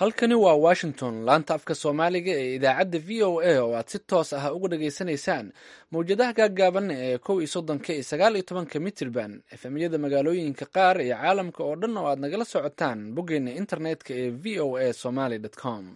halkani waa washington laanta afka soomaaliga ee idaacadda v o a oo aad si toos ah uga dhageysanaysaan mawjadaha gaaggaaban ee kow iyo soddonka iyo sagaal iyo tobanka mitirban efemyada magaalooyinka qaar iyo caalamka oo dhan oo aad nagala socotaan boggeena internetka ee v o a somaly com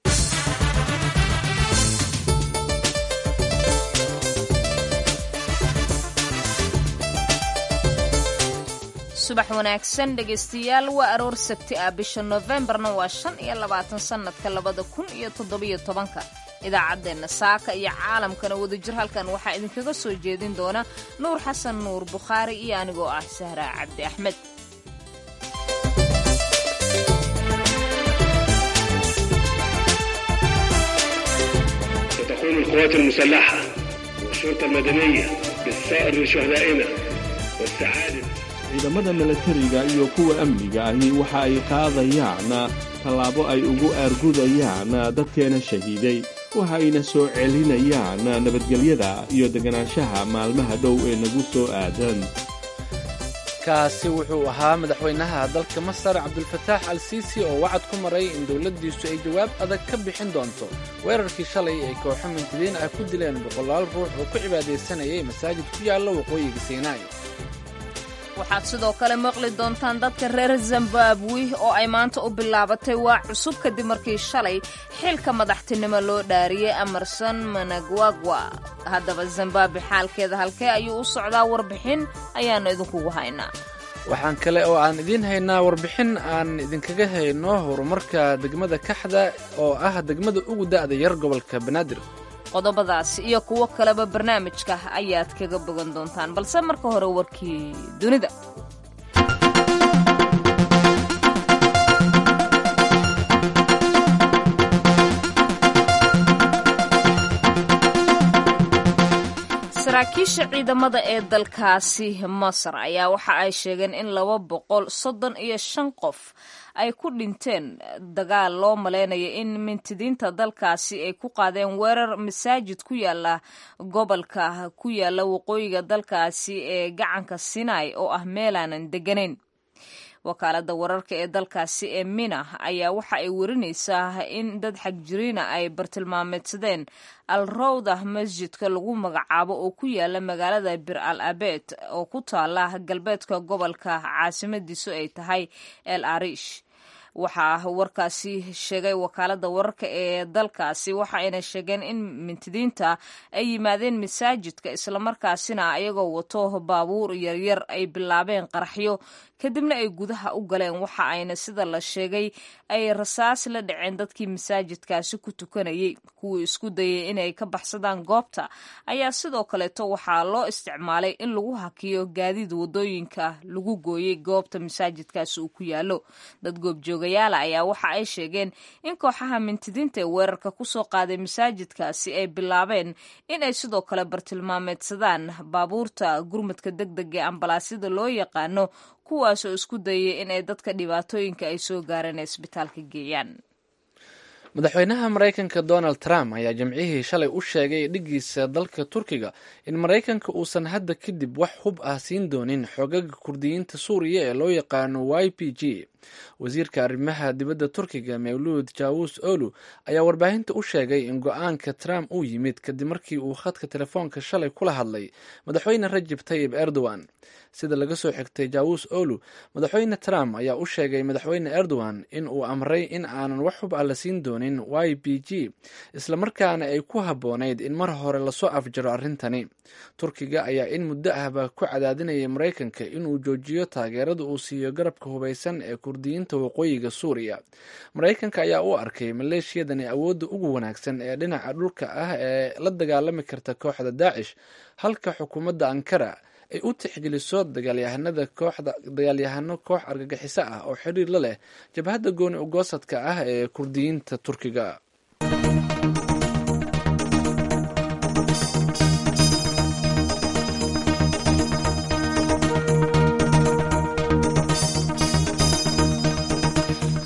subax wanaagsan dhegaystayaal waa aroor sabti ah bisha noofembarna waa shan iyo labaatan sannadka labada kun iyo toddobiyo tobanka idaacaddeenna saaka iyo caalamkana wadajir halkan waxaa idinkaga soo jeedin doona nuur xasan nuur bukhaari iyo anigoo ah sahraa cabdi axmed ستقوم القوات المسلحة والشرطة المدنية بالثأر لشهدائنا والسعادة ciidamada milatariga iyo kuwa amniga ahi waxa ay qaadayaan tallaabo ay ugu aargudayaan dadkeena shahiiday waxa ayna soo celinayaan nabadgelyada iyo deganaanshaha maalmaha dhow ee nagu soo aadan kaasi wuxuu ahaa madaxweynaha dalka masar cabdulfataax al siisi oo wacad ku maray in dowladdiisu ay jawaab adag ka bixin doonto weerarkii shalay ay kooxo mintidiin ah ku dileen boqolaal ruux oo ku cibaadaysanayay masaajid ku yaalla waqooyiga siinaai waxaad sidoo kale maqli doontaan dadka reer zimbabwe oo ay maanta u bilaabatay waa cusub kadib markii shalay xilka madaxtinimo loo dhaariyey amarson managwagwa haddaba zimbabwe xaalkeeda halkee ayuu u socdaa warbixin ayaannu idinkugu haynaa waxaan kale oo aan idiin haynaa warbixin aan idinkaga hayno horumarka degmada kaxda oo ah degmada ugu da'da yar gobolka banaadir qodobadaas iyo kuwo kaleba barnaamijka ayaad kaga bogan doontaan balse marka hore warkii dunida saraakiisha ciidamada ee dalkaasi masar ayaa waxa ay sheegeen in laba boqol soddon iyo shan qof ay ku dhinteen dagaal loo malaynayo in mintidiinta dalkaasi ay ku qaadeen weerar masaajid ku yaala gobolka ku yaala waqooyiga dalkaasi ee gacanka sinai oo ah meelaanan degganayn wakaaladda wararka ee dalkaasi ee mina ayaa waxa ay warinaysaa in dad xagjiriina ay bartilmaameedsadeen al rawda masjidka lagu magacaabo oo ku yaala magaalada bir al abed oo ku taala galbeedka gobolka caasimadiisu ay tahay el arish waxaa warkaasi sheegay wakaaladda wararka ee dalkaasi waxa ayna sheegeen in mintidiinta ay yimaadeen masaajidka islamarkaasina ayagoo wato baabuur yaryar ay bilaabeen qaraxyo kadibna ay gudaha u galeen waxa ayna sida la sheegay ay rasaas la dhaceen dadkii masaajidkaasi ku tukanayay kuwii isku dayay inay ka baxsadaan goobta ayaa sidoo kaleeto waxaa loo isticmaalay in lagu hakiyo gaadiid wadooyinka lagu gooyey goobta masaajidkaasi uu ku yaalo dad goobjoogayaala ayaa waxa ay sheegeen in kooxaha mintidiinta ee weerarka kusoo qaaday masaajidkaasi ay bilaabeen in ay sidoo kale bartilmaameedsadaan baabuurta gurmadka deg deg ee ambalaasyada loo yaqaano kuwaas oo isku dayay inay dadka dhibaatooyinka ay soo gaareen ee isbitaalka geeyaan madaxweynaha maraykanka donald trump ayaa jimcihii shalay u sheegay dhiggiisa dalka turkiga in maraykanka uusan hadda kadib wax hub ah siin doonin xoogaga kurdiyiinta suuriya ee loo yaqaano y p g wasiirka arrimaha dibadda turkiga mawluud jawus olu ayaa warbaahinta u sheegay in go-aanka trump uu yimid kadib markii uu khadka telefoonka shalay kula hadlay madaxweyne rajab tayib erdogan sida laga soo xigtay jawus olu madaxweyne trump ayaa u sheegay madaxweyne erdogan in uu amray in aanan wax hub ah la siin doonin y b g islamarkaana ay ku habboonayd in mar hore lasoo afjaro arrintani turkiga ayaa in muddo ahba ku cadaadinayay maraykanka inuu joojiyo taageerada uu siiyo garabka hubaysan ee kurdiyiinta waqooyiga suuriya maraykanka ayaa u arkay maleeshiyadani awoodda ugu wanaagsan ee dhinaca dhulka ah ee la dagaalami karta kooxda daacish halka xukuumadda ankara ay u tixgeliso dagaalyahanada kooxda dagaalyahano koox argagixiso ah oo xiriir la leh jabhadda gooni ugoosadka ah ee kurdiyiinta turkiga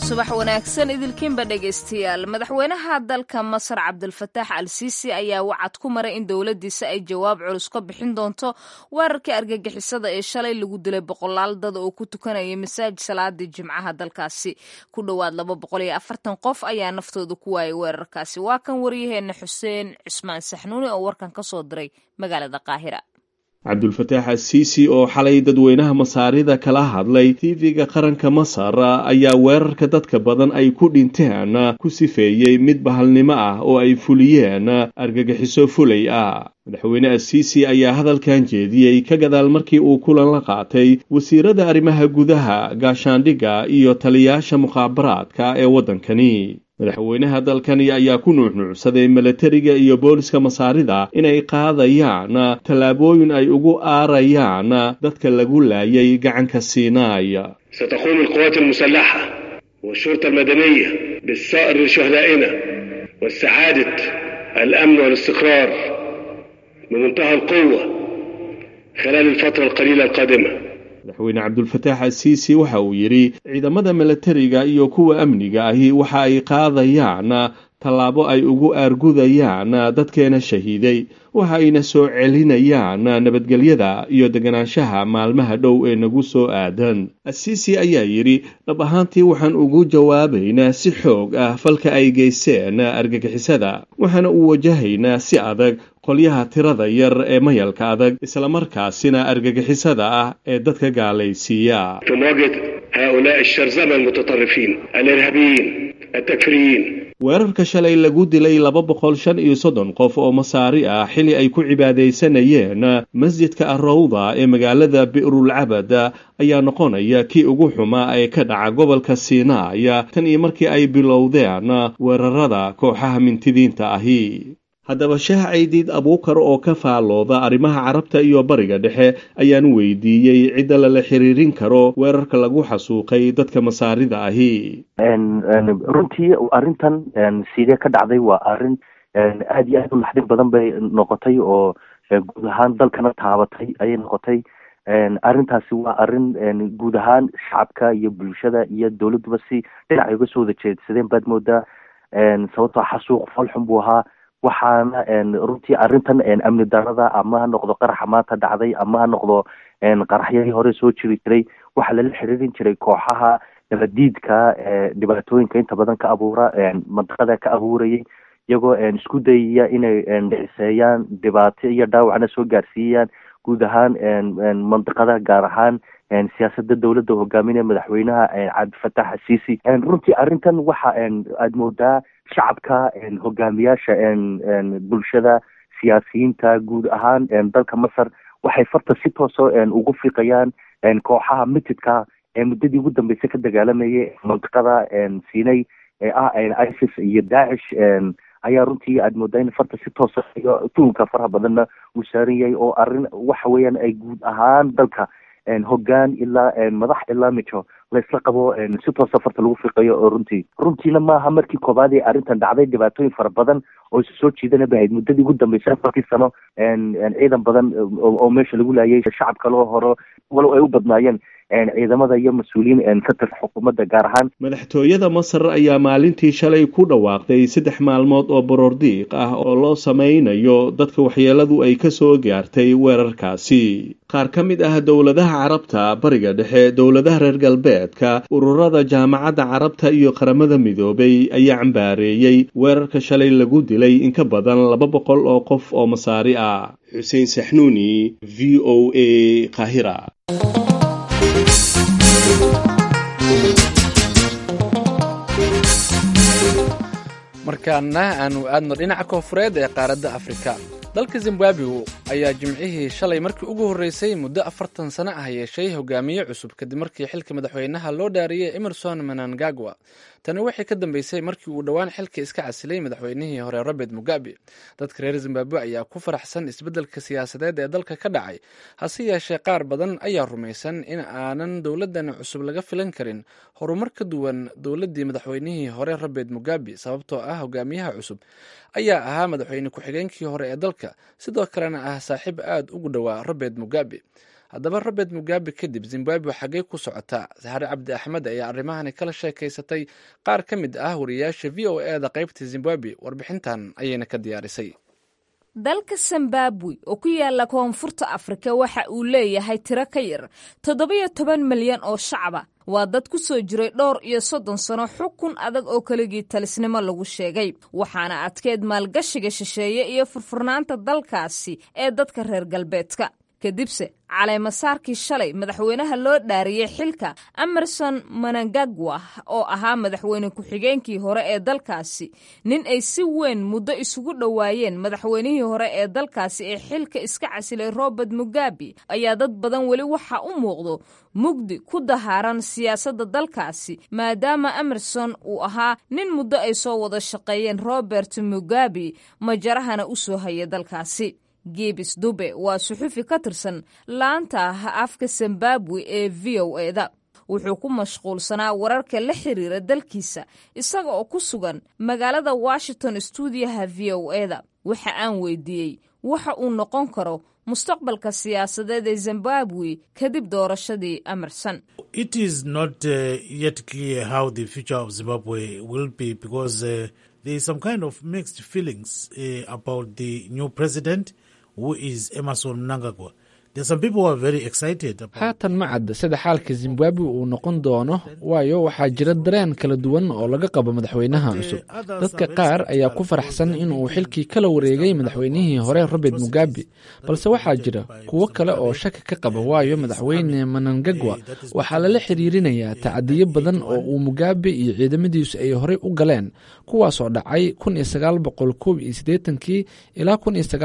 subax wanaagsan idilkiinba dhegaystayaal madaxweynaha dalka masar cabdulfataax al siisi ayaa wacad ku maray in dowladdiisa ay jawaab culus ka bixin doonto weerarkii argagixisada ee shalay lagu dilay boqolaal dad oo ku tukanaya masaajid salaadii jimcaha dalkaasi ku dhowaad laba boqol iyo afartan qof ayaa naftooda ku waayay weerarkaasi waa kan waryaheena xuseen cusmaan saxnuuni oo warkan ka soo diray magaalada qaahira cabdulfataax asiisi oo xalay dadweynaha masaarida kala hadlay tv-ga qaranka masar ayaa weerarka dadka badan ay ku dhinteen ku sifeeyey mid bahalnimo ah oo ay fuliyeen argagixiso fulay ah madaxweyne asiisi ayaa hadalkan jeediyey ka gadaal markii uu kulan la qaatay wasiirada arrimaha gudaha gaashaandhigga iyo taliyaasha mukhaabaraadka ee waddankani madaxweynaha dalkani ayaa ku nuuxnuucsaday milatariga iyo booliska masaarida inay qaadayaan tallaabooyin ay ugu aarayaan dadka lagu laayay gacanka siinaay ستقوم القوات المسلحة والشرطة المدنية بالثأر لشهدائنا واستعادة الأمن والاستقرار بمنتهى القوة خلال الفترة القليلة القادمة madaxweyne cabdulfataax asiisi waxa uu yidhi ciidamada milatariga iyo kuwa amniga ahi waxa ay qaadayaan tallaabo ay ugu aargudayaan dadkeena shahiiday waxa ayna soo celinayaan nabadgelyada iyo deganaanshaha maalmaha dhow ee nagu soo aadan asiisi ayaa yidhi dhab ahaantii waxaan ugu jawaabaynaa si xoog ah falka ay geysteen argagixisada waxaana u wajahaynaa si adag qolyaha tirada yar ee mayalka adag islamarkaasina argagixisada ah ee dadka gaalaysiiya في مواجهة هؤلاء الشرذمة المتطرفين الإرهابيين التكفيريين weerarka shalay lagu dilay laba boqol shan iyo soddon qof oo masaari ah xili ay ku cibaadaysanayeen masjidka arrawda ee magaalada bi'rulcabad ayaa noqonaya kii ugu xumaa ee ka dhaca gobolka siinaaya tan iyo markii ay bilowdeen weerarada kooxaha mintidiinta ahi haddaba shaah caydiid abuukar oo ka faallooda arrimaha carabta iyo bariga dhexe ayaan weydiiyey cidda lala xiriirin karo weerarka lagu xasuuqay dadka masaarida ahi runtii arrintan sidee ka dhacday waa arrin aad iyo aad u naxdin badan bay noqotay oo guud ahaan dalkana taabatay ayay noqotay arrintaasi waa arrin guud ahaan shacabka iyo bulshada iyo dowladduba si dhinacay uga soo wada jeedsadeen baad moodaa sababtoo xasuuq falxun buu ahaa waxaana runtii arrintan amni darada ama ha noqdo qaraxa maanta dhacday ama ha noqdo qaraxyadii hore soo jiri jiray waxaa lala xiriirin jiray kooxaha nabadiidka dhibaatooyinka inta badan ka abuura mandiqada ka abuurayay iyagoo isku dayaya inay dhiciseeyaan dhibaato iyo dhaawacna soo gaarsiiyaan guud ahaan mandiqada gaar ahaan siyaasada dowladda hogaaminaya madaxweynaha cabdifatax asiisi runtii arrintan waxa aad moodaa shacabka hogaamiyaasha bulshada siyaasiyiinta guud ahaan dalka masar waxay farta si tooso ugu fiiqayaan kooxaha mitidka ee muddadii ugu dambeysay ka dagaalamayay mantiqada siinay ee ah isis iyo daacish ayaa runtii aad moodaa in farta si toosa iyo tuhunka faraha badanna uu saaran yahay oo arrin waxa weeyaan ay guud ahaan dalka hoggaan ilaa madax ilaa mijo laysla qabo si toosa farta lagu fiiqayo oo runtii runtiina maaha markii koobaad ee arrintan dhacday dhibaatooyin fara badan oo isu soo jiidana bahayd muddadii ugu dambeysay afartii sano ciidan badan oo meesha lagu laayay shacab kaloo horo walow ay u badnaayeen ciidamada iyo mas-uuliyiin ka tirsan xukuumadda gaar ahaan madaxtooyada masar ayaa maalintii shalay ku dhawaaqday saddex maalmood oo borordiiq ah oo loo sameynayo dadka waxyeeladu ay ka soo gaartay weerarkaasi qaar ka mid ah dowladaha carabta bariga dhexe dowladaha reer galbeedka ururada jaamacadda carabta iyo qaramada midoobay ayaa cambaareeyey weerarka shalay lagu dilay in ka badan laba boqol oo qof oo masaari ah xuseen saxnuuni v o a kahira markaana aanu aadno dhinaca koonfureed ee qaaradda afrika dalka zimbabwe ayaa jimcihii shalay markii ugu horreysay muddo afartan sano ah yeeshay hogaamiye cusub kadib markii xilka madaxweynaha loo dhaariyey emerson manangagwa tani waxay ka dambeysay markii uu dhowaan xilka iska casilay madaxweynihii hore robert mugabe dadka reer zimbabwe ayaa ku faraxsan isbeddelka siyaasadeed ee dalka ka dhacay hase yeeshee qaar badan ayaa rumaysan in aanan dowladdan cusub laga filan karin horumar ka duwan dowladdii madaxweynihii hore robert mugabe sababtoo ah hogaamiyaha cusub ayaa ahaa madaxweyne ku-xigeenkii hore ee dalka sidoo kalena ah saaxiib aad ugu dhowaa robert mugabe haddaba robert mugabe kadib zimbabwe xaggee ku socotaa sahare cabdi axmed ayaa arrimahani kala sheekaysatay qaar ka mid ah wariyaasha v o e da qaybta zimbabwe warbixintan ayayna ka diyaarisay dalka zimbabwe oo ku yaala koonfurta afrika waxa uu leeyahay tiro ka yar toddobiyo toban milyan oo shacaba waa dad ku soo jiray dhowr iyo soddon sano xukun adag oo keligii talisnimo lagu sheegay waxaana adkeed maalgashiga shisheeye iyo furfurnaanta dalkaasi ee dadka reer galbeedka kadibse caleemasaarkii shalay madaxweynaha loo dhaariyey xilka emerson manangagwa oo ahaa madaxweyne ku-xigeenkii hore ee dalkaasi nin ay si weyn muddo isugu dhowaayeen madaxweynihii hore ee dalkaasi ee xilka iska casilay robert mugabe ayaa dad badan weli waxaa u muuqdo mugdi ku dahaaran siyaasadda dalkaasi maadaama emerson uu ahaa nin muddo ay soo wada shaqeeyeen robert mugabe majarahana u soo haya dalkaasi giibis dube waa suxufi ka tirsan laanta afka zimbabwe ee v o eda wuxuu ku mashquulsanaa wararka la xiriira dalkiisa isaga oo ku sugan magaalada washington stuudiyaha v o eda waxa aan weydiiyey waxa uu noqon karo mustaqbalka siyaasadeed ee zimbabwe kadib doorashadii emerson it is not uh, yet clear how the future of zimbabwe will be because uh, there is some kind of mixed feelings uh, about the new president who is emerson mnangagwa haatan ma cadda sida xaalka zimbabwe uu noqon doono waayo waxaa jira dareen kala duwan oo laga qabo madaxweynaha cusub dadka qaar ayaa ku faraxsan inuu xilkii kala wareegay madaxweynihii hore robert mugabe balse waxaa jira kuwo kale oo shaki ka qaba waayo madaxweyne manangagwa waxaa lala xiriirinayaa tacadiyo badan oo uu mugabe iyo ciidamadiisu ay horey u galeen kuwaasoo dhacay kii ilaa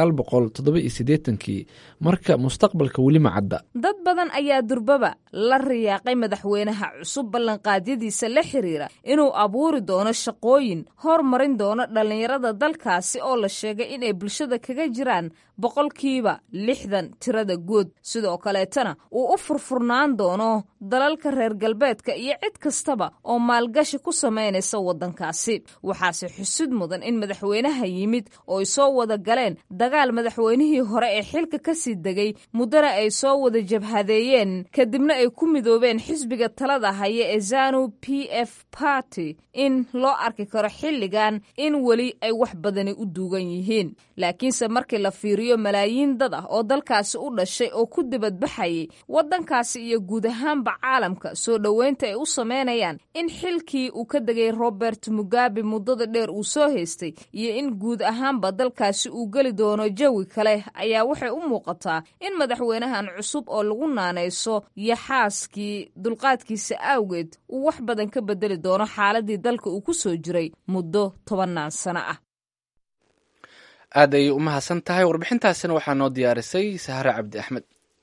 kii marka mustaqbalka weli ma cadda dad badan ayaa durbaba la riyaaqay madaxweynaha cusub ballanqaadyadiisa la xiriira inuu abuuri doono shaqooyin hormarin doono dhallinyarada dalkaasi oo la sheegay inay bulshada kaga jiraan boqolkiiba lixdan tirada guud sidoo kaleetana uu u furfurnaan doono dalalka reer galbeedka iyo cid kastaba oo maalgashi ku samaynaysa waddankaasi waxaase xusud mudan in madaxweynaha yimid oo ay soo wada galeen dagaal madaxweynihii hore ee xilka ka sii degay muddana ay soo wada jabhadeeyeen kadibna ay ku midoobeen xisbiga talada haya ee zanu p f party in loo arki karo xilligan in weli ay wax badani u duugan yihiin laakiinse markii la fiiriyo malaayiin dad ah oo dalkaasi u dhashay oo ku dibadbaxayay waddankaasi iyo guud ahaanba caalamka soo dhoweynta ay u sameynayaan in xilkii uu ka degay robert mugabe muddada dheer uu soo haystay iyo in guud ahaanba dalkaasi uu geli doono jawi kale ayaa waxay u muuqataa in madaxweynahan cusub oo lagu naanayso iyo xaaskii dulqaadkiisa awgeed uu wax badan ka bedeli doono xaaladii dalka uu ku soo jiray muddo tobannaan sano ah aad ayay u mahadsan tahay warbixintaasina waxaa noo diyaarisay sahare cabdi axmed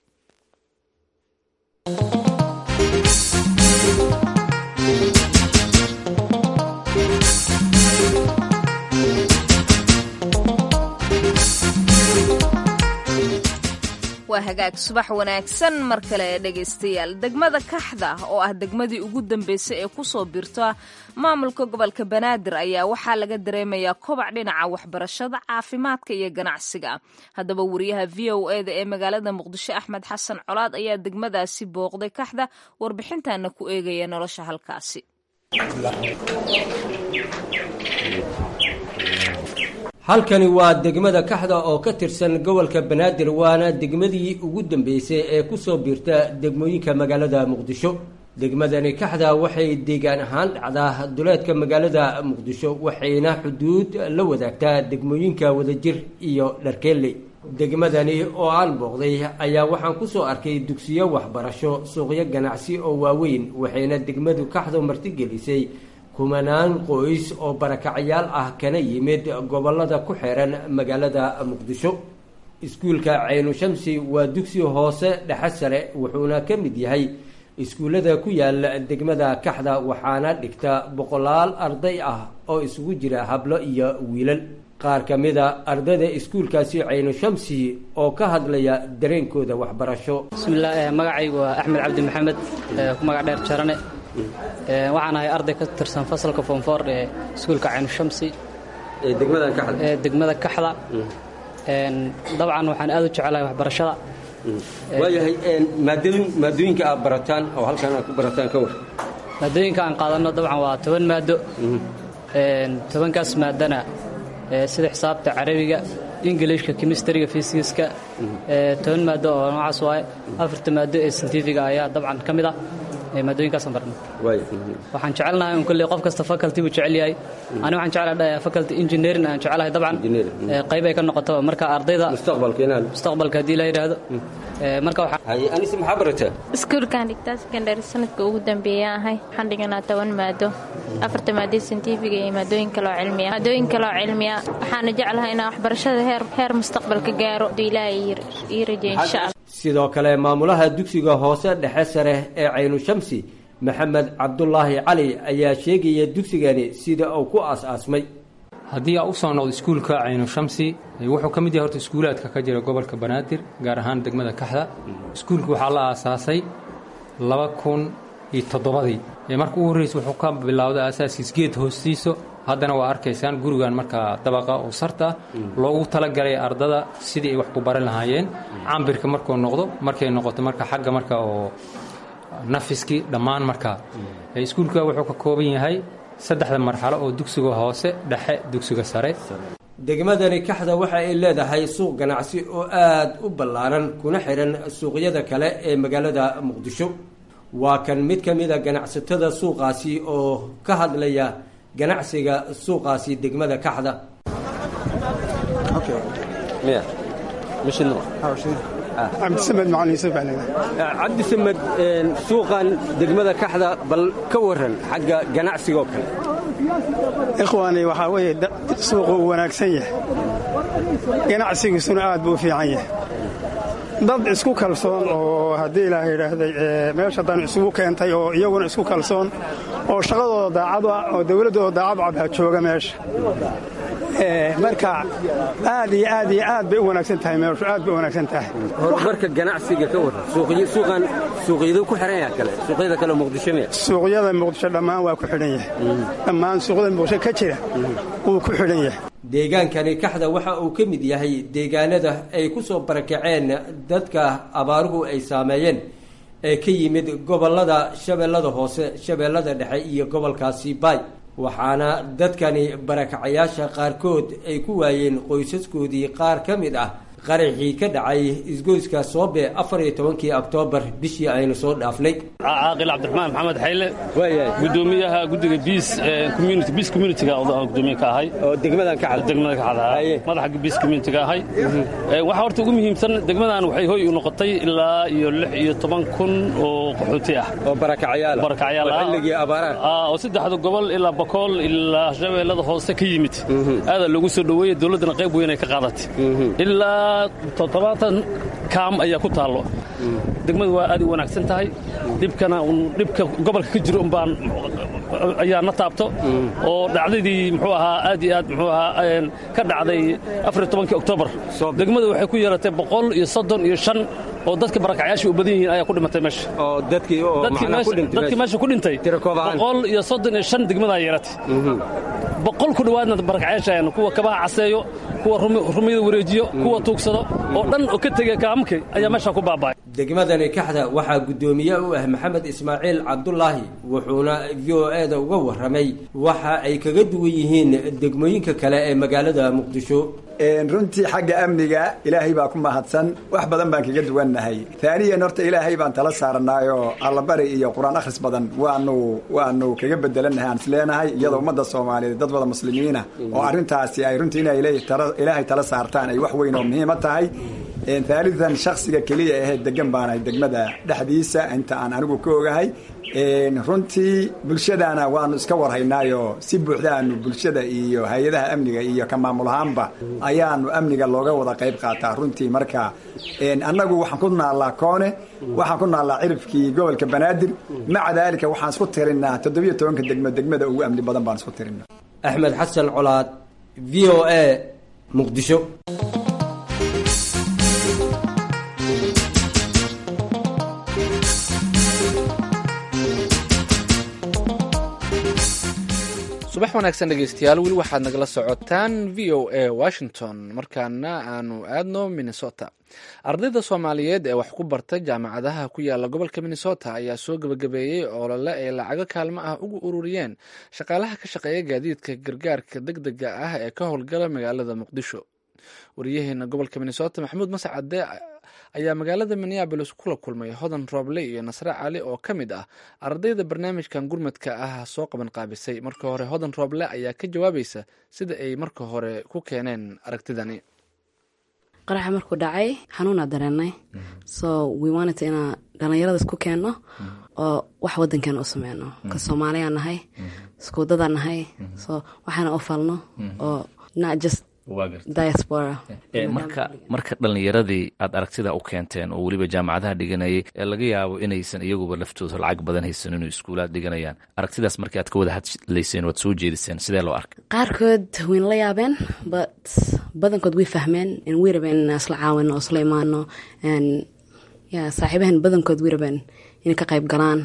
waa hagaag subax wanaagsan mar kale dhegaystayaal degmada kaxda oo ah degmadii ugu dambeysay ee kusoo birta maamulka gobolka banaadir ayaa waxaa laga dareemayaa kobac dhinaca waxbarashada caafimaadka iyo ganacsiga haddaba wariyaha v o eda ee magaalada muqdisho axmed xasan colaad ayaa degmadaasi booqday kaxda warbixintana ku eegaya nolosha halkaasi halkani waa degmada kaxda oo ka tirsan gobolka banaadir waana degmadii ugu dambeysay ee kusoo biirta degmooyinka magaalada muqdisho degmadani kaxda waxay deegaan ahaan dhacdaa duleedka magaalada muqdisho waxayna xuduud la wadaagtaa degmooyinka wadajir iyo dharkeelle degmadani oo aan booqday ayaa waxaan kusoo arkay dugsiyo waxbarasho suuqyo ganacsi oo waaweyn waxayna degmadu kaxdu martigelisay kumanaan qoys oo barakacayaal ah kana yimid gobolada ku xeeran magaalada muqdisho iskuulka caynu shamsi waa dugsi hoose dhexe sare wuxuuna ka mid yahay iskuullada ku yaala degmada kaxda waxaana dhigta boqolaal arday ah oo isugu jira hablo iyo wiilal qaar ka mida ardayda iskuulkaasi caynu shamsi oo ka hadlaya dareenkooda waxbarasho bismillaah magacaygu waa axmed cabdi maxamed ku magac dheer jarane waxaan ahay arday ka tirsan fasalka foomfoor ee iskuulka caynu-shamsi ee degmada kaxda dabcan waxaan aad u jecelahay waxbarashada waayahay maadooyin maadooyinka aad barataan oo halkan aad ku barataan ka war maadooyinka aan qaadanno dabcan waa toban maado tobankaas maadana sida xisaabta carabiga ingilishka kemistriga fysiska toban maado oo noocaas waaye afarta maado ee scientifiga ayaa dabcan ka mid ah maadooyinkaasaan barna waxaan jecelnahay un kolley qof kasta faculty buu jecel yahay ani waxaan jeclahay faculty engineering aan jecelahay dabcan qayb ay ka noqoto marka ardayda mustaqbalka haddii la yidhaahdo marka anise maxaa barataa iskuulkaan dhigtaa secondary sanadka ugu dambeeya ahay waxaan dhiganaa toban maado afarta maado scientifiga iyo maadooyin kaloo cilmiya maadooyin kaloo cilmiya waxaana jeclahay inaan waxbarashada heer heer mustaqbalka gaaro haduu ilaahay ii rajeey insha allah sidoo kale maamulaha dugsiga hoose dhexe sare ee caynu shamsi maxamed cabdulaahi cali ayaa sheegaya dugsigani sida uu ku aas-aasmay haddii aa u soo noqdo iskuulka caynu shamsi wuxuu ka mid yahay horta iskuulaadka ka jira gobolka banaadir gaar ahaan degmada kaxda iskuulka waxaa la aasaasay laba kun iyo toddobadii marka ugu horreysa wuxuu ka bilowday aasaaskiis geed hoostiiso haddana waa arkaysaan gurigan markaa dabaqa oo sarta loogu talagalay ardada sidii ay wax ku baran lahaayeen cambirka markuu noqdo markay noqoto marka xagga marka oo nafiskii dhammaan markaa iskuulka wuxuu ka kooban yahay saddexda marxalo oo dugsiga hoose dhexe dugsiga sare degmadani kaxda waxa ay leedahay suuq ganacsi oo aad u ballaaran kuna xihan suuqyada kale ee magaalada muqdisho waa kan mid ka mida ganacsatada suuqaasi oo ka hadlaya ganacsiga suuqaasi degmada kaxda cabdisamed macalin yuusuf baa leedahay cabdisamed suuqan degmada kaxda bal ka waran xagga ganacsigoo kale ikhwaani waxaa weeye suuqu uu wanaagsan yahay ganacsigiisuna aad buu u fiican yahay dad isku kalsoon oo haddii ilaaha yidhaahday meesha dan isugu keentay oo iyaguna isku kalsoon oo shaqadooda daacadu ah oo dawladdooda daacadu cabha jooga meesha marka aad iyo aad iyo aad bay u wanaagsan tahay meeshu aad bay u wanaagsan tahay horumarka ganacsiga ka waran suuqan suuqyadu ku xihan yahay kale suuqyada kale muqdisho miya suuqyada muqdisho dhammaan waa ku xidhan yahay dhammaan suuqyada muqdisho ka jira wuu ku xidhan yahay deegaankani kaxda waxa uu ka mid yahay deegaanada ay ku soo barakaceen dadka abaaruhu ay saameeyeen ee ka yimid gobollada shabeellada hoose shabeellada dhexe iyo gobolkaasi baay waxaana dadkani barakacayaasha qaarkood ay ku waayeen qoysaskoodii qaar ka mid ah qaraxii ka dhacay isgoyska soobe afar iyo tobankii oktoobar bishii aynu soo dhaafnay caaqil cabdiraxmaan maxamed xayle gudoomiyaha guddiga biis community biis communityga gudoomiye ka ahay oo degmadan ka degmada ka xada madaxa biis communityga ahay waxa horta ugu muhiimsan degmadan waxay hoy u noqotay ilaa iyo lix iyo toban kun oo qaxooti ah oo barakacayaal barakacayaal ah xilligii abaaraha oo saddexda gobol ilaa bakool ilaa shabeellada hoose ka yimid aadaa loogu soo dhoweeyey dowladdana qayb weyn ay ka qaadatay ilaa toddobaatan kaam ayaa ku taallo degmadu waa aad u wanaagsan tahay dhibkana dhibka gobolka ka jiro umbaan ayaa na taabto oo dhacdadii muxuu ahaa aad iyo aad muxuu ahaa ka dhacday afariyo tobankii oktoobar degmadu waxay ku yeeratay boqol iyo soddon iyo shan oo dadka barakacyaasha u badan yihiin ayaa ku dhimatay meesha oo dadkii oo dadkii meesha ku dhintay boqol iyo soddon iyo shan degmadaa yeeratay boqol ku dhowaadna barakacyaasha kuwa kabaha caseeyo kuwa rumiyada wareejiyo kuwa tuugsado oo dhan oo ka tegay kaamamkii ayaa meesha ku baaba'ay degmadani kaxda waxaa guddoomiye u ah maxamed ismaaciil cabdulaahi wuxuuna v o e-da uga warramay waxa ay kaga duwan yihiin degmooyinka kale ee magaalada muqdisho runtii xagga amniga ilaahay baa ku mahadsan wax badan baan kaga duwannahay taaniyan horta ilaahay baan tala saaranaayoo allabari iyo qur-aan akhris badan waanu waanu kaga bedelannahay aan isleenahay iyadoo ummadda soomaaliyeed dad wada muslimiina oo arrintaasi ay runtii inay ilaahay tala saartaan ay wax weyn oo muhiima tahay haalidan shaksiga keliya ahee degan baanahay degmada dhexdiisa inta aan anigu ka ogahay runtii bulshadana waanu iska warhaynaayo si buuxda aanu bulshada iyo hay-adaha amniga iyo ka maamul ahaanba ayaanu amniga looga wada qayb qaataa runtii marka annagu waxaan ku naallaa koone waxaan ku naallaa cirifkii gobolka banaadir maca daalika waxaan isku tirinaa toddobiyo tobanka degmo degmada ugu amni badan baan isku tirinaa axmed xasan colaad v o a muqdisho subax wanaagsan dhegeystayaal weli waxaad nagala socotaan v o a washington markaana aanu aadno minnesota ardayda soomaaliyeed ee wax ku barta jaamacadaha ku yaala gobolka minnesota ayaa soo gebagabeeyey olole ay lacago kaalmo ah ugu ururiyeen shaqaalaha ka shaqeeya gaadiidka gargaarka deg dega ah ee ka howlgala magaalada muqdisho wariyaheena gobolka minnesota maxamuud mascade ayaa magaalada minneabolis kula kulmay hodan rooble iyo nasre cali oo ka mid ah ardayda barnaamijkan gurmadka ah soo qaban qaabisay marka hore hodan rooble ayaa ka jawaabaysa sida ay marka hore ku keeneen aragtidani qaraxa markuu dhacay xanuunaa dareenay so we wanted inaa dhallinyarada isku keenno oo wax wadankeena u sameyno ka soomaaliyaa nahay iskuudadaa nahay so waxaana u falno oo not just diaspora marka marka dhallinyaradii aad aragtida u keenteen oo weliba jaamacadaha dhiganayay ee laga yaabo inaysan iyaguba laftooda lacag badan haysan inuu iskuulaad dhiganayaan aragtidaas markii aad ka wada hadlayseen waad soo jeediseen sidee loo arkay qaarkood wayna la yaabeen but badankood way fahmeen in way rabeen inaan isla caawino oo isla imaano ya saaxiibahan badankood way rabeen inay ka qayb galaan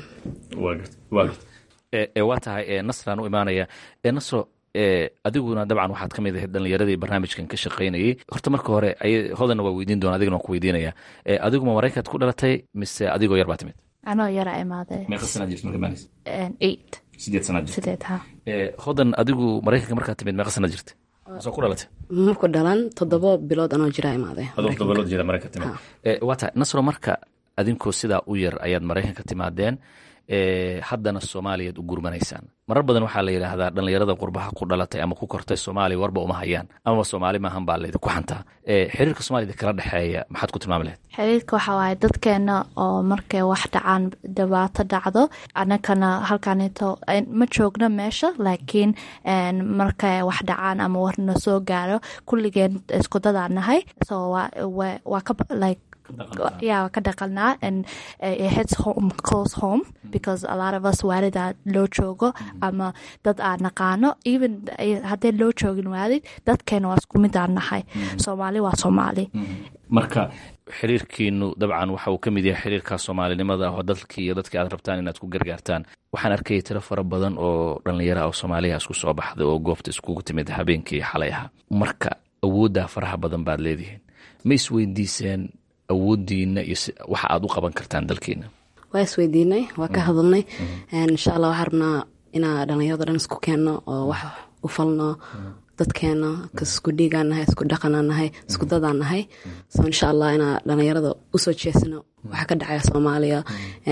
waa tahay nasraan u imaanaya nasro adiguna dabcan waxaad ka mid ahayd dhallinyaradii barnaamijkan ka shaqaynayay horta marka hore hodanna waa weydiin doona adigana waan ku weydiinaya adiguma maraykaad ku dhalatay mise adigoo yar baa timid anoo yara imaade meeqa sanaad jirta marka maalis eight sideed sanaad jirta sideed ha hodan adigu maraykanka markaad timid meeqa sanaad jirta soo ku dhalatay marku dhalan toddoba bilood anoo jiraa imaade adoo toddoba bilood jeeda maraykanka timid waa tahay nasro marka adinkoo sidaa u yar ayaad maraykanka timaadeen haddana soomaaliyaad u gurmanaysaan marar badan waxaa la yidhaahdaa dhallinyarada qurbaha ku dhalatay ama ku kortay soomaaliya warba uma hayaan amaba soomaali maahan baa laydinku xantaa xiriirka soomaaliyada kala dhexeeya maxaad ku tilmaami lahayd xiriirka waxaa waaye dadkeena oo markay wax dhacaan dhibaato dhacdo anakana halkanito ma joogno meesha laakiin markay wax dhacaan ama warna soo gaaro kulligeen iskudadaa nahay so waa ka like yeah ka dhaqanaa and it hits home close home because a lot of us waalida loo joogo ama dad aan naqaano even haddee loo joogin waalid dadkeena waa isku mid aan nahay soomaali waa soomaali marka xiriirkiinu dabcan waxa uu ka mid yahay xiriirka soomaalinimada oo dadkii iyo dadkii aad rabtaan inaad ku gargaartaan waxaan arkayay tiro fara badan oo dhallinyara oo soomaaliya isku soo baxday oo goobta iskugu timid habeenkii xalay ahaa marka awooddaa faraha badan baad leedihiin ma isweydiiseen awoodiina iyo waxa aad u qaban kartaan dalkiina waa isweydiinay waa ka hadalnay insha allah waxaa rabnaa inaa dhallinyarado dhan isku keenno oo wax u falno dadkeena isku dhiigaan nahay isku dhaqanaan nahay isku dadaan nahay so insha allah inaa dhallinyarada usoo jeesano waxaa ka dhacaya soomaaliya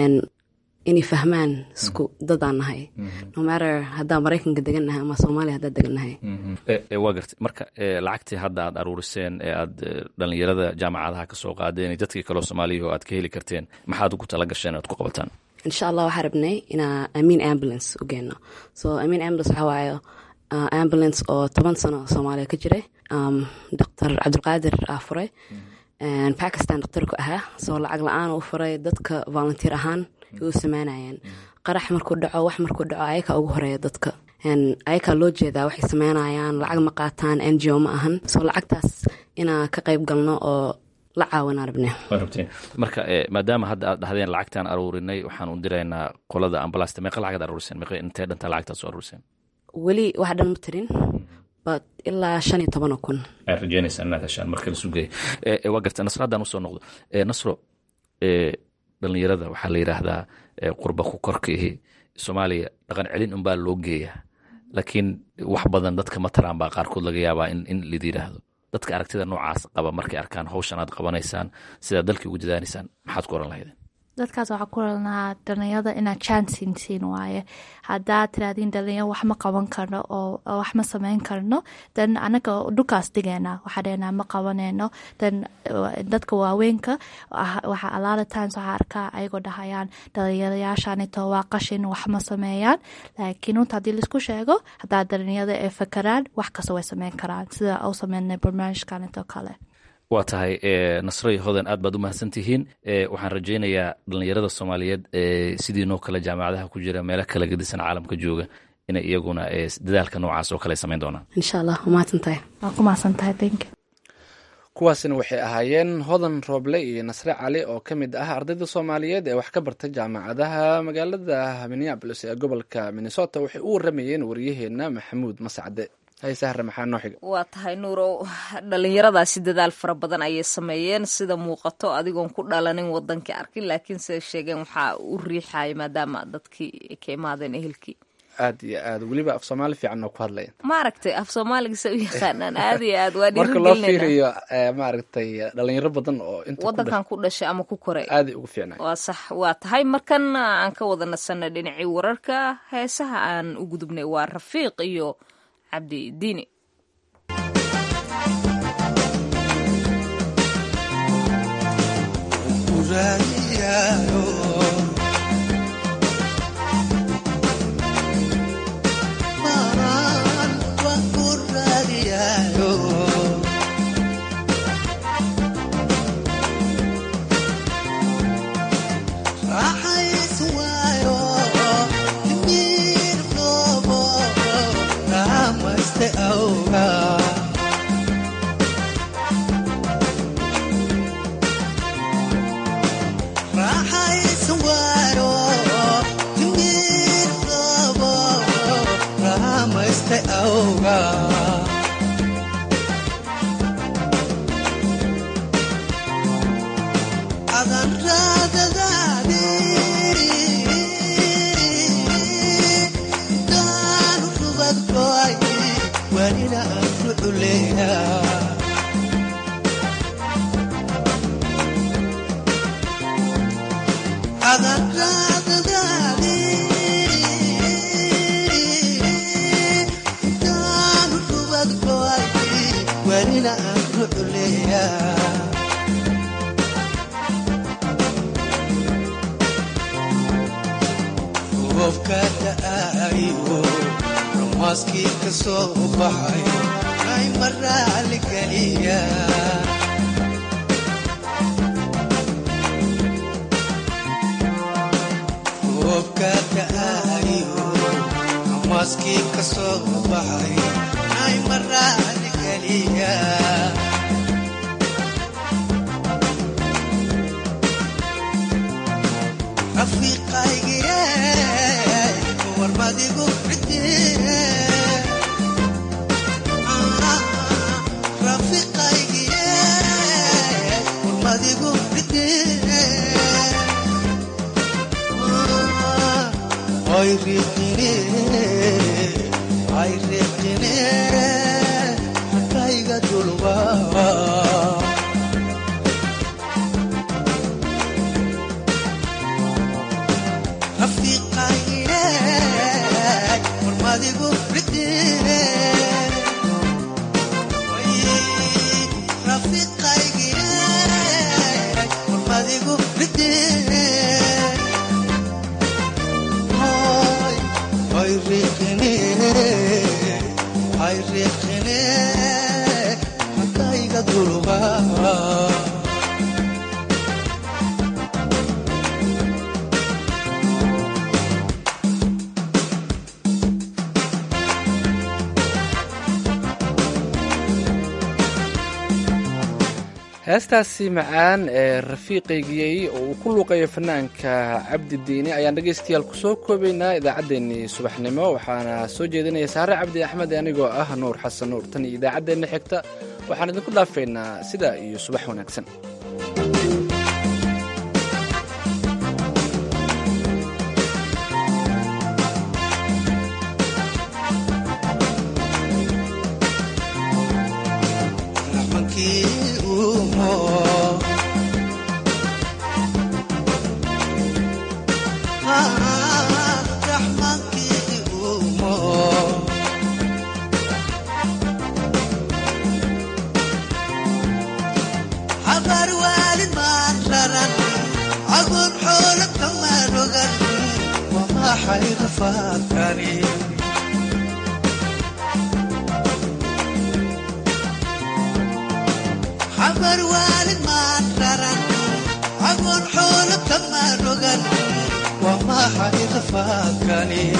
inay fahmaan isku dadaan nahay no matter haddaan maraykanka degan nahay ama soomaaliya haddaan degan nahay waa gartay marka lacagtii hadda aad aruuriseen ee aad dhallinyarada jaamacadaha ka soo qaadeen iyo dadkii kaleo soomaaliya oo aad ka heli karteen maxaad ugu tala gasheen aad ku qabataan insha allah waxaa rabnay inaa amin ambulance u geenno so amin ambulance waxaa waaye ambulance oo toban sano soomaaliya ka jiray doctor cabdulqaadir aa furay bakistan doctorku ahaa soo lacag la-aan u furay dadka volunteer ahaan u sameynayeen qarax markuu dhaco wax markuu dhaco ayakaa ugu horeeya dadka ayakaa loo jeedaa waxay sameynayaan lacag ma qaataan n g o ma ahan soo lacagtaas inaa ka qayb galno oo la caawinaa rabne marka maadaama hadda aad dhahdeen lacagtaan aruurinay waxaan u diraynaa qolada ambalasta meeqa lacagaad aruuriseen meeqa intee dhantaa lacagtaad soo aruuriseen weli wax dhan ma tirin but ilaa shan iyo tobanoo kun ayaad rajeynaysaa inaad heshaan marka la sugaya waa garta nasro haddaan usoo noqdo nasro dhallinyarada waxaa la yidhaahdaa qurba ku korkiihi soomaaliya dhaqan celin unbaa loo geeyaa laakiin wax badan dadka ma taraan baa qaarkood laga yaabaa in lid yidhaahdo dadka aragtida noocaas qaba markay arkaan hawshan aad qabanaysaan sidaad dalkii ugu dadaanaysaan maxaad ku oran lahaydeen dadkaas waxaa ku ralnahaa dhalinyarada inaad chansin siin waaye haddaad tiraadiin dhalinyaro wax ma qaban karno oo wax ma sameyn karno dan anaga dhulkaas digeena waxaa dheenaa ma qabaneyno dan dadka waaweynka waxaa alaala times waxaa arkaa ayagoo dhahayaan dhalinyarayaashanito waa qashin wax ma sameeyaan laakiin runta haddii laisku sheego haddaa dhalinyarada ay fakaraan wax kasta way sameyn karaan sida u sameynay barnaamijkanito kale waa tahay nasray hodan aad baad u mahadsan tihiin waxaan rajaynayaa dhallinyarada soomaaliyeed sidiinoo kale jaamacadaha ku jira meelo kala gedisan caalamka jooga inay iyaguna dadaalka noocaas oo kale samayn doonaan insha allah waa mahadsantahay waa ku mahadsantahay thank you kuwaasina waxay ahaayeen hodan rooble iyo nasre cali oo ka mid ah ardayda soomaaliyeed ee wax ka barta jaamacadaha magaalada minneabolis ee gobolka minnesota waxay u waramayeen waryaheena maxamuud mascade haysahre maxaa noo xiga waa tahay nuurow dhalinyaradaasi dadaal fara badan ayay sameeyeen sida muuqato adigoon ku dhalanin wadankii arkin laakiin siday sheegeen waxaa u riixaya maadaama dadkii ka imaadeen ehelkii aad iyo aad weliba af soomaali fiican oo ku hadlaya maaragtay af soomaaliga se u yaqaanaan aad iyo aad waa marka loo dhiirigelinayna fiiriyo eh, maaragtay dhalinyaro badan oo inta ku wadankan ku dhashay ama ku koray aaday ugu fiicnay waa sax waa tahay markan aan ka wada nasanay dhinacii wararka heesaha aan u gudubnay waa rafiiq iyo cabdi diini maskii ka soo baxay ay maraali geliya roobka da'ayo maskii ka soo baxay ay maraali geliya rafiiqaygiye warmadigu cidie rafiiqaygiye warmadigu cidie ay riiqine ay riiqine hakayga dulba rafiiqaygiye warmadigu cidie rafiiqaygiye warmadigu cidie ay riiqine ay riiqine hakayga dulba heestaasi macaan ee rafiiqaygiyey oo uu ku luuqayo fanaanka cabdi diini ayaan dhegaystayaal kusoo koobaynaa idaacaddeenii subaxnimo waxaana soo jeedinaya saare cabdi axmed anigoo ah nuur xasan nuur tan iyo idaacaddeenna xigta waxaan idinku dhaafaynaa sidaa iyo subax wanaagsan raxmankii uumo raxmankii uumo habar waalid maan raran agoon xoolo kamaan rogan wamaxay rafaadkani xabar waalid maan raran agoon xoolo kamaan rogan waa maxay rafaadkani